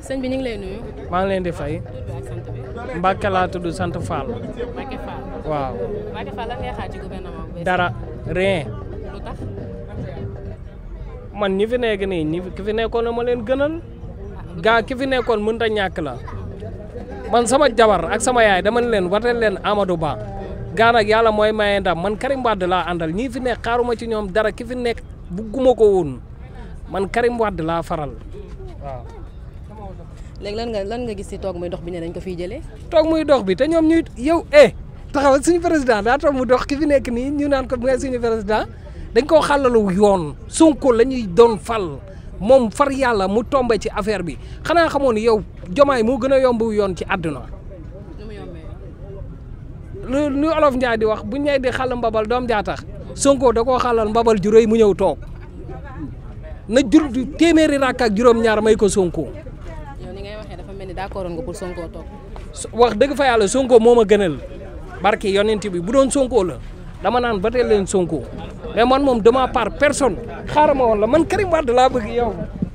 sëñ bi ñu ngi lay nuyu. maa ngi leen di fay tur bi ak sant bi. Mbàkke laa tudd sant Fall Mbacke Fall. waaw Mbacke Fall lan ngay xaar ci gouvernement bu bees. dara rien lu tax. man ñi fi nekk nii ñi ki fi nekkoon na ma leen gënal gaa ki fi nekkoon mënut a ñàkk la man sama jabar ak sama yaay dama ne leen wateel leen Amadou Ba gaa nag yàlla mooy maye ndam man Karim Wade laa àndal ñii fi nekk xaaruma ci ñoom dara ki fi nekk bugguma ko woon man Karim Wade laa faral waaw léegi lan nga lan nga gis ci toog muy dox bi ne dañ ko fiy jëlee. toog muy dox bi te ñoom ñuy yow eh taxawal suñu président daa toog mu dox ki fi nekk nii ñu naan ko mooy suñu président dañ koo xàllalu yoon Sonko la ñuy doon fal moom far yàlla mu tombe ci affaire bi xanaa xamoon ni yow jomaay moo gën a yomb yoon ci àdduna nu mu yombee. lu lu olof Njaay di wax bu ñëwee di xàll mbabal doom jaa tax Sonko da koo xàllal mbabal ju rëy mu ñëw toog na jur téeméeri rakk ak juróom-ñaar may ko Sonko yow ni ngay waxee dafa mel ni d'accord nga pour Sonko toog. wax dëgg fa yàlla Sonko moo ma gënal barke yonent bi bu doon Sonko la dama naan ba tey leen Sonko mais man moom dama par personne xaaral ma woon la man Karim Wade laa bëgg yow.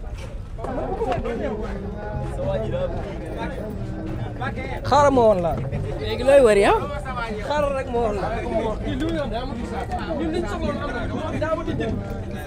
xaaral ma woon la léegi looy wër yow. xaaral rek ma woon la. ñun liñ soxla am na daa ma di jënd.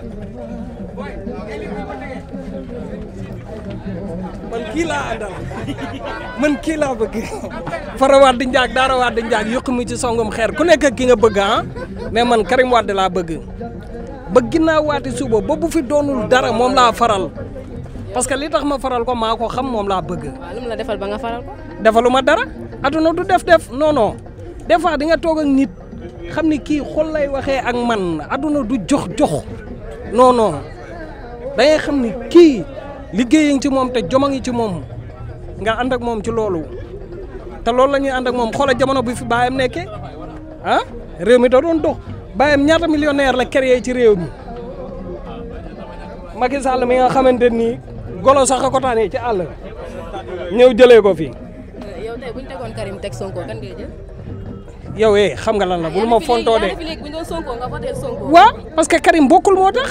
man kii laa àndal man kii laa bëgg fara waat di njaag daara waat di njaag yokku mi ci songum xeer ku nekk ak ki nga bëgg ah mais man Karim Wade laa bëgg ba ginnaaw waati suba ba bu fi doonul dara moom laa faral parce que li tax ma faral ko maa ko xam moom laa bëgg waaw lu mu la defal ba nga faral ko. defaluma dara aduna du def def non non des fois di nga toog ak nit xam ni kii xol lay waxee ak man aduna du jox jox non non da ngay xam ni kii liggéey ngi ci moom te joma ngi ci moom nga ànd ak moom ci loolu te loolu la ñuy ànd ak moom xoola jamono bi fi baayam nekkee ah réew mi da doon dox baayam ñaata millionnaire la créé ci réew mi Macky Sall mi nga xamante ni golo sax a ko taanee ci àll ñëw jëlee ko fi yow tey bu ñu tegoon Karim teg Sonko kan ngay jël. yow eh xam nga lan la bul ma fontoo de yaa ngi fi léegi bu ñu doon Sonko nga voté Sonko. waaw parce que Karim bokkul moo tax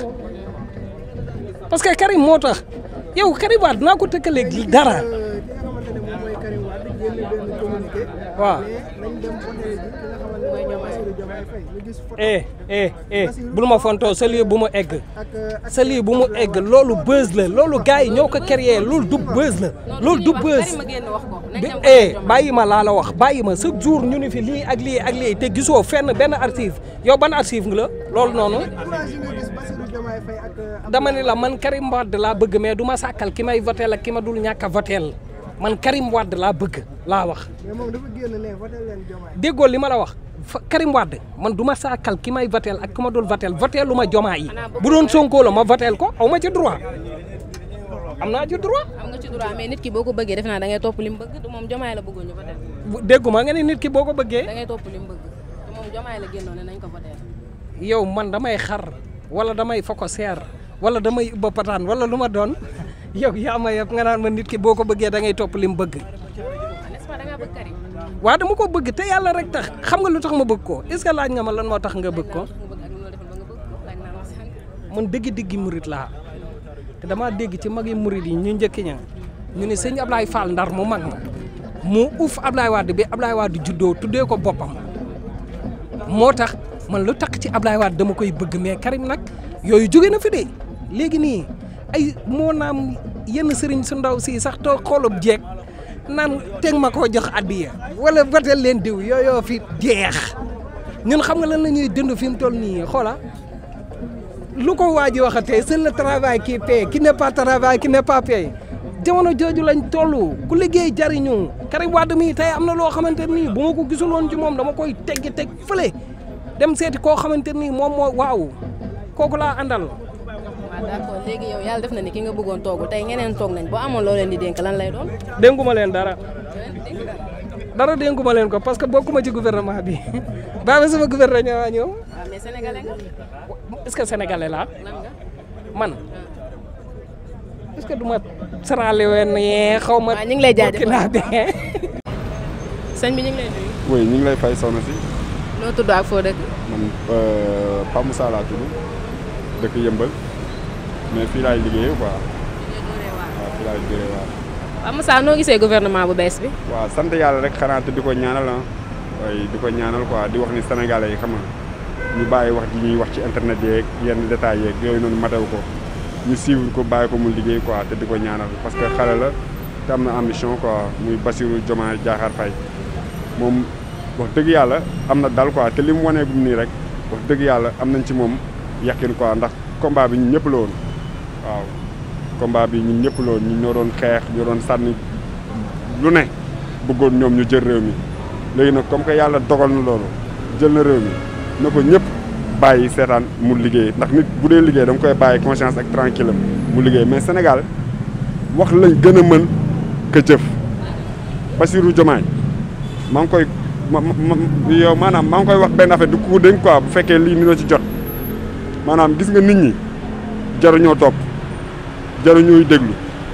parce que Karim moo tax yow Karim Wade naa ko tëkkaleeg dara ki nga xamante ne moom mooy Karim Wade génn benn communiqué. waaw mais nañ dem voté ji ki nga xamante ne mooy Bassirou Diomaye Faye ñu gis photo eh eh eh bul ma fontoo sa lii bu mu egg ak ak sa lii bu mu egg loolu buzz la loolu gars yi ñoo ko créé loolu du buzz la loolu du buzz Karim a génn wax ko. nañ bi dem eh voté Diomaye. bàyyi ma laa la wax bàyyi ma chaque jour ñu ni fi lii ak lii ak lii te gisoo fenn benn archive yow ban archive nga la loolu noonu image yi nga gis Bassirou Diomaye Faye ak ak dama ni la man Karim Wade laa bëgg mais du ma sàkkal ki may voteel ak ki ma dul ñàkk a voteel man Karim Wade laa bëgg laa wax mais moom dafa génn ne voté leen Diomaye déggoo li ma la wax fa Karim Wade man du ma sàkkal ki may voteel ak ki ma dul voteel voteelu ma jomaa yi bu doon Sonko la ma voteel ko aw ma ci droit am naa ci droit am nga ci droit mais nit ki boo ko bëggee def naa da ngay topp li mu bëgg du moom Diomaye la bëggoon ñu voté. bu- dégguma nga ne nit ki boo ko da bëggee ngay topp li mu bëgg te moom Diomaye la génnoon ne nañ ko voté. yow man damay xar wala damay foko seer wala damay ubba pataan wala lu ma doon yow yaa ma yëpp nga naan ma nit ki boo ko bëggee da ngay topp li mu bëgg n'est-ce pas da ngaa bëgg Karim. waa dama ko bëgg te yàlla rek tax xam nga lu tax ma bëgg ko est-ce que laaj nga ma lan moo tax nga bëgg ko nga bëgg ak lu la defal ba nga bëgg ko laaj naa la sànq. man dëgg-dëggi murit laa te damaa dégg ci magi murit yi ñu njëkk ña ñu ne sëñ Ablaye Fall ndar mu mag ma mu uuf Ablaye Wade bi Ablaye Wade juddoo tuddee ko boppam moo tax man lu tax ci Ablaye Wade dama koy bëgg mais Karim nag yooyu jóge na fi de léegi nii ay moo naam yenn sëriñ su ndaw si sax too xoolub jeeg naan teg ma koo jox addiya wala batel leen diw yooyoo fi jeex ñun xam nga lan la ñuy dund fi mu toll nii xoola lu ko waa ji waxatee c'est le travail qui paie qui n'est pas travail qui n'est pas payé jamono jooju lañ toll ku liggéey jariñu Karim Wade mii tey am na loo xamante nii bu ma ko gisul woon ci moom dama koy teggi teg fële dem seeti koo xamante nii moom moo waaw kooku laa àndal waaw d'accord léegi yow yàlla def na ni ki nga bëggoon toogu tey ñeneen toog nañ boo amoon loo leen di dénk lan lay doon. dénkuma leen dara dara dénkuma leen ko parce que bokkuma ci gouvernement bi baabe sama gouvernement waa ñëw waaw mais sénégalais nga est-ce que sénégalais laa lan nga. man est-ce que du ma sarale wenn yee xaw ma waaw ñu ngi lay jaajëfal naa bee sëñ bi ñu ngi lay nuyu. oui ñu ngi lay fay soxna si noo tudd ak foo dëkk. man Pa Moussa laa tudd dëkk Yëmbal mais fii laay liggéeyee quoi waaw fii laay liggéeyee waaw. waaw Moussa noo gisee gouvernement bu bees bi. waaw sant yàlla rek xanaa te di ko ñaanal ah waaye di ko ñaanal quoi di wax ni sénégalais yi xam nga ñu bàyyi wax ji ñuy wax ci internet yeeg yenn détails yeeg yooyu noonu matew ko ñu suivre ko bàyyi ko mu liggéey quoi te di ko ñaanal parce que xale la te am na ambition quoi muy Bassirou Diomaye Diakhar Faye moom wax dëgg yàlla am na dal quoi te li mu waneegum nii rek wax dëgg yàlla am nañ ci moom yàqin quoi ndax combat bi ñun ñëpp la woon waaw combat bi ñun ñëpp la woon ñu ñoo doon xeex ñoo doon sànni lu ne bëggoon ñoom ñu jël réew mi léegi nag comme que yàlla dogal na loolu jël na réew mi na ko ñëpp bàyyi seetaan mu liggéey ndax nit bu dee liggéey dama koy bàyyi conscience ak tranquille mu liggéey mais Sénégal wax lañ gën a mën ka jëf Bassirou Diomaye maa ngi koy ma ma yow maanaam maa ngi koy wax benn affaire du ko dénk quoi bu fekkee lii ni la ci jot maanaam gis nga nit ñi jaruñoo topp jaruñooy déglu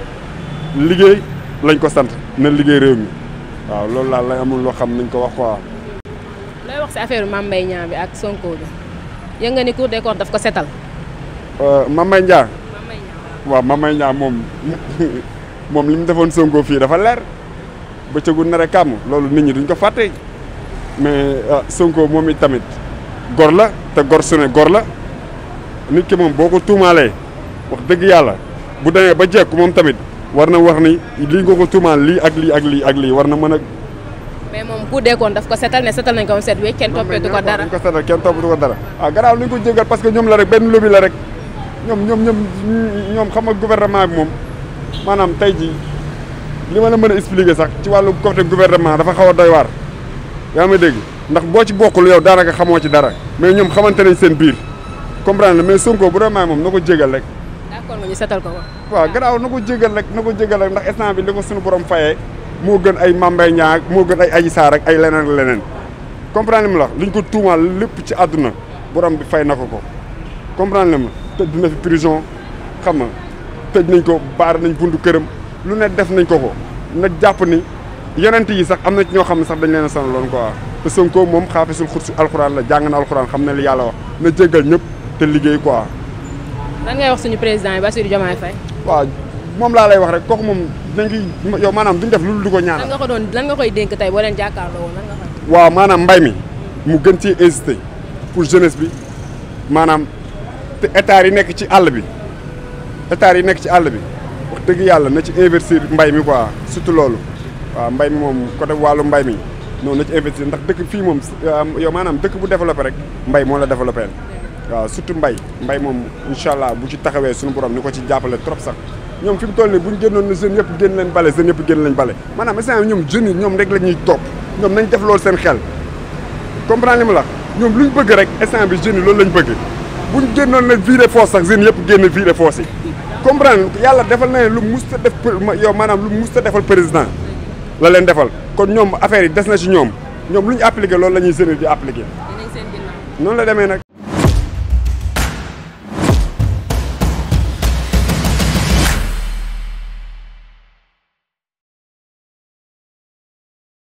liggéey lañ ko sant na liggéey réew mi waaw loolu laal lay amul loo xam nañ ko wax quoi. looy wax si affaire Mame Mbaye Niang bi ak Sonko bi yëg nga ni Cour des comptes daf ko setal. Mame Mbaye Niang Mame Mbaye Niang waaw Mame Mbaye Niang moom moom li mu defoon Sonko fii dafa leer bëccëgu nar a kàmm loolu nit ñi duñ ko fàtte mais Sonko moom it tamit gor la te gor su ne gor la nit ki moom boo ko tuumaalee wax dëgg yàlla bu demee ba jekku moom tamit war na wax ni lii nga ko tuumaal lii ak lii ak lii ak lii war na mën a. mais moom Cour des comptes daf ko setal ne setal nañ ko moom set wecc kenn toppeetu ko dara. dañ ko setal kenn toppatu ko dara ah garaaw nañ ko jégal parce que ñoom la rek benn lobby la rek ñoom ñoom ñoom ñoom xam nga gouvernement bi moom maanaam tey jii li ma la mën a expliquer sax ci wàllu côté gouvernement dafa xaw a doy waar yaa ma dégg ndax boo ci bokkul yow daanaka xamoo ci dara mais ñoom xamante nañ seen biir comprendre mais Sonko bu vraiment moom na ko jégal rek d'accord nga ñu setal ko ko. waaw garaaw na ko jégal rek na ko jégal rek ndax instant bi li ko suñu borom fayee moo gën ay Mame Mbaye Niang moo gën ay Adji Sarr ak ay leneen ak leneen comprendre li mu la liñ ko tuumaal lépp ci àdduna borom bi fay na ko ko comprendre li ma tëj na fi prison xam nga tëj nañ ko baar nañ buntu këram lu ne def nañ ko ko na jàpp ni yonent yi sax am na ci ñoo xam ne sax dañ leen a sonaloon quoi te Sonko moom xaafisul xursi alxuraan la jàng na alxuraan xam ne li yàlla wax na jégal ñëpp te liggéey quoi. lan ngay wax suñu président yi Bassirou Diomaye Faye. waaw moom laa lay wax rek kooku moom dañ koy yow maanaam duñ def lu dul di ko lan ñaanal. nga ko doon lan nga koy dénk tey boo leen jàkkaarloo woon lan nga koy. waaw maanaam mbay mi mu gën ci hésité pour jeunesse bi maanaam te hectares yi nekk ci àll bi hectares yi nekk ci àll bi wax dëgg yàlla na ci investir mbay mi quoi surtout loolu waaw mbay mi moom côté wàllu mbay mi noonu na ci investir ndax dëkk fii moom yow maanaam dëkk bu développé rek mbay moo la développé waaw surtout mbay mbay moom incha allah bu ci taxawee suñu borom ni ko ci jàppale trop sax ñoom fi mu toll nii bu ñu génnoon ne jeunes yëpp génn leen bale jeunes yëpp génn leen bale maanaam instant ñoom jeunes yi ñoom rek la ñuy topp ñoom nañ def loolu seen xel comprendre li ma la ñoom lu ñu bëgg rek instant bi jeunes yi loolu lañ bëgg bu ñu génnoon ne viré foos sax jeunes yëpp génn viré foos yi comprendre yàlla defal na ne lu musta def yow maanaam lu musta defal président la leen defal kon ñoom affaire yi des na ci ñoom ñoom lu ñu appliqué loolu la ñuy jeunes di appliqué dinañ seen ginnaaw. noonu la demee nag